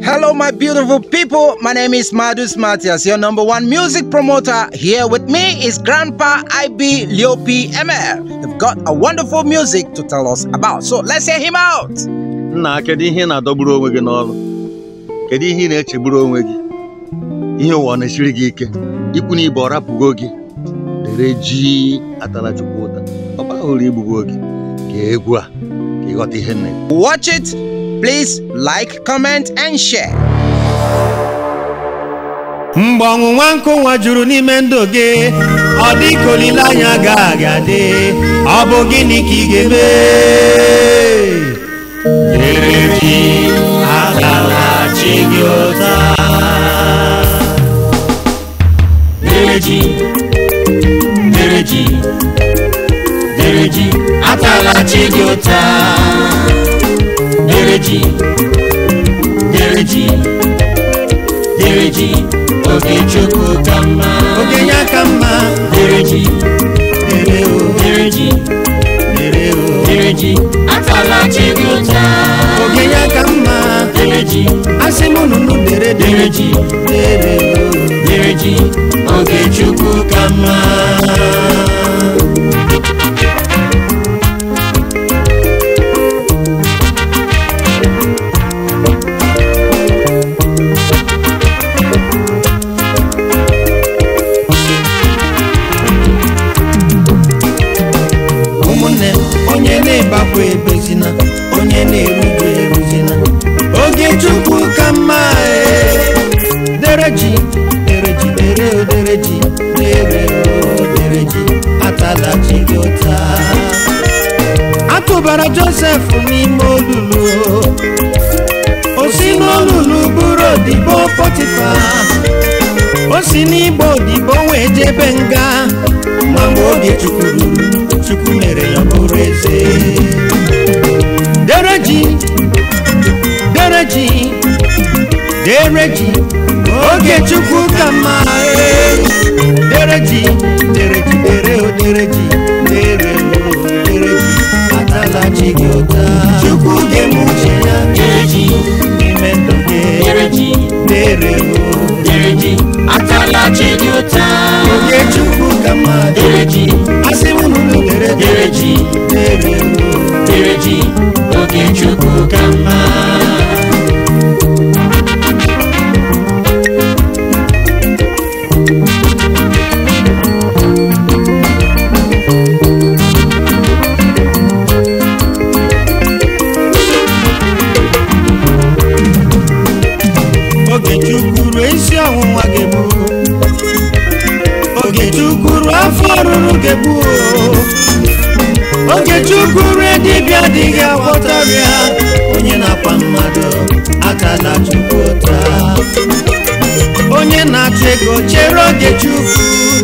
Hello, my beautiful people. My name is Madus Matias, your number one music promoter. Here with me is Grandpa IB Leopi ML. They've got a wonderful music to tell us about. So let's hear him out. nna kedu ihe ị na-adọgburu onwe gị n'ọrụ kedu ihe ị na-echegburu onwe gị ihe ụwa na-esiri gị ike ikwu na ibe ọ rapụgo gị dere ji atala chukwu ụta ọ bahụrụ igbugo gị ka egwu a ka ịghọta ihe nne Watch it. Please like, comment, and share. mgbe ọnwụnwa nkụnwa juru n'ime ndụ gị ọ dị ka olileanya agaghị adị ọ bụ gịnị ka ị ga-eme dere ji agaghachi gị ụta dere ji dere ji dere ji atala chi gị ụta dere ji dere ji dere ji oge chukwu ka mma oge ya ka mma dere ji dere o dere ji dere o dere ji atala chi gị ụta oge ya ka mma dere ji asị m nụnụ dere dere dere ji dere o dere ji oge chukwu ka mma ụmụnne m onye na-ebakwa ebezina onye na-eruju eruzina oge chukwu ka mma ee. dere ji dere ji dere o dere ji dere o dere ji atala ji gị ụta atụbara josef n'ime olulu o si n'olulu bụrụ odibo pọtifa o si n'igbo odibo wee jebe nga ma mgbe oge chukwu ruru chukwu mere ya bụrụ eze dere ji dere ji dere ji oge chukwu ka mma ee. dere ji dere ji dere o dere ji dere o dere ji atala ji gị ụta chukwu ga-eme uche ya dere ji n'ime ndụ gị dere ji dere o dere ji atala chi gị ụta oge chukwu ka mma dere ji asị m nụnụ dere dere ji dere o dere ji oge chukwu ka mma oge chukwuru isi ọnwụnwa ga-egbu oge chukwuru afọ ọrụrụ ga-egbu oge chukwuru dibịa adịghị agwọtarịa onye na-akwa mmadụ atala chukwu ụta onye na-achọ ego chere oge chukwu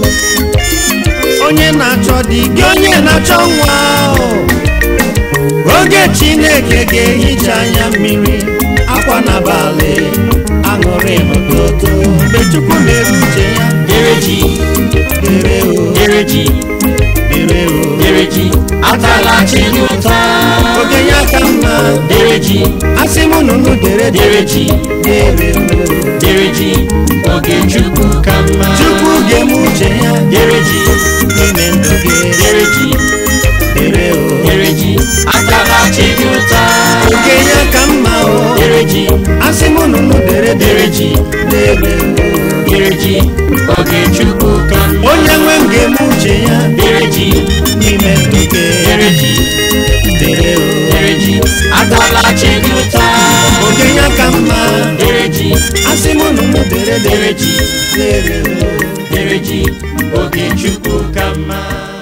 onye na-achọ di gị onye na-achọ nwa ahụ oge chineke ga-ehicha anya mmiri akwa n'abalị aṅụrị n'ụtụtụ mgbe chukwu mere uche ya dere ji dere o dere ji dere o dere ji atala chi gị ụta oge ya ka mma dere ji asị m nụnụ dere dere ji dere o dere ji oge chukwu ka mma chukwu ga-eme uche ya dere ji n'ime ndụ gị dere ji dere o dere ji atala chi gị ụta oge ya ka mma o dere ji asị m nụnụ dere dere ji dere o dere ji oge chukwu ka mma onye nwe m ga-eme uche ya dere ji n'ime ndụ gị dere ji dere o dere ji atala chi gị ụta oge ya ka mma dere ji asị m nụnụ dere dere ji dere o dere ji oge chukwu ka mma